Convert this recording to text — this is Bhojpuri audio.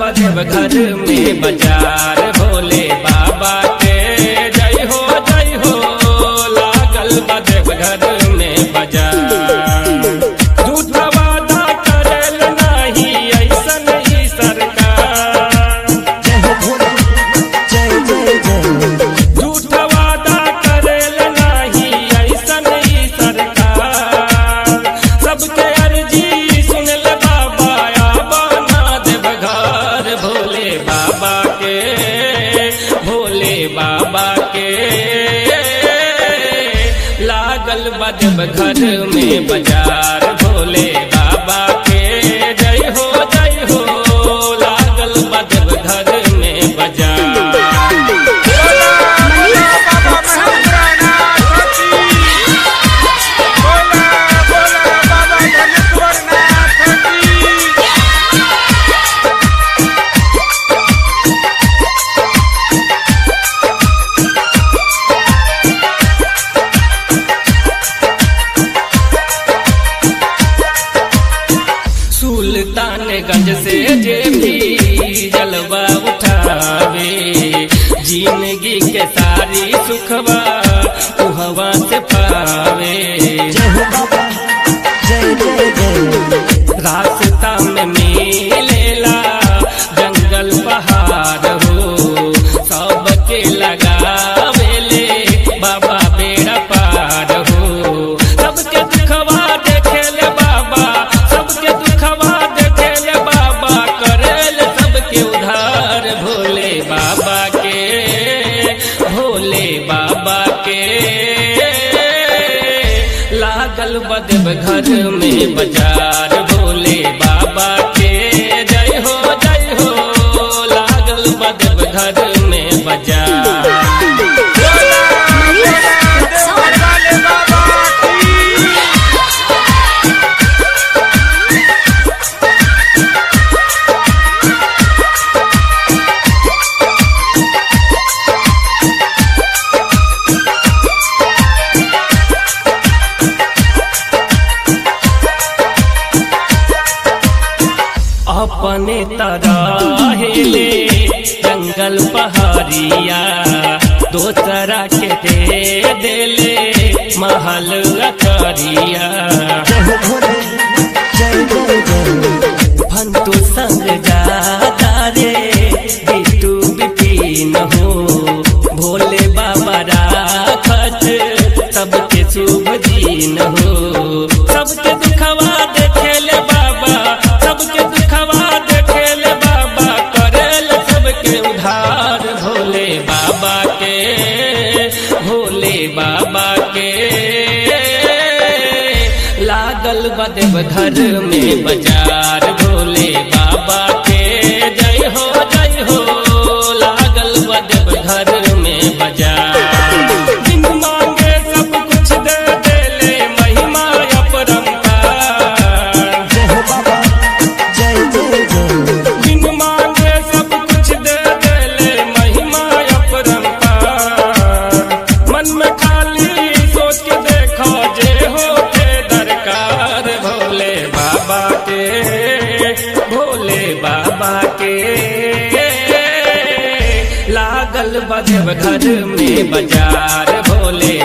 बजब घर में बाजार भोले बाबा के जय हो जय हो लागल बजब घर में बाजार झूठा वादा करेल नाही ऐसन ही सरकार जय हो भोले जय जय जय झूठा वादा करेल नाही ऐसन ही सरकार सबके अर्जी सुनल बाबा आबाना देव घर भोले बाबा के भोले बाबा के लागल बजब घर में बाजार भोले बाबा के जय हो जय हो लागल बजब घर में बाजार सुल्तानगंज से जे भी जलवा उठावे जिंदगी के सारी सुखवा उहवा से पावे जय हो बाबा जय जय जय रास्ता में मिलेला जंगल पहाड़ हो सबके लगावेले बाबा बेड़ा पार हो सबके दुखवा देखेले बाबा सबके दुखवा देखेले बाबा करेल सबके उधार भोले बाबा के भोले बाबा के लागल बदब घर में बाजार भोले बाबा के जय हो जय हो लागल बदब घर में बाजार अपने तरह हेले जंगल पहाड़िया दोसरा के दे देले महल अकरिया जय हो भोले जय जय जय फंतु संग जाता रे बिटू बिपिन हो भोले बाबा राखत सबके शुभ दिन हो सबके दुखवा देखेले बाबा सबके दुखवा देखेले बाबा करेल सबके उधार भोले बाबा के भोले बाबा के लागल बदेव घर में बाजार भोले बाबा के जय हो जय हो लागल बदेव घर में बाजार बिन मांगे सब कुछ दे देले महिमा अपरंपार जय हो बाबा जय जय जय बिन मांगे सब कुछ दे देले महिमा अपरंपार मन में खाली सोच के देखो जे हो के दरकार भोले बाबा के भोले बाबा के लागल बजब घर में बाजार भोले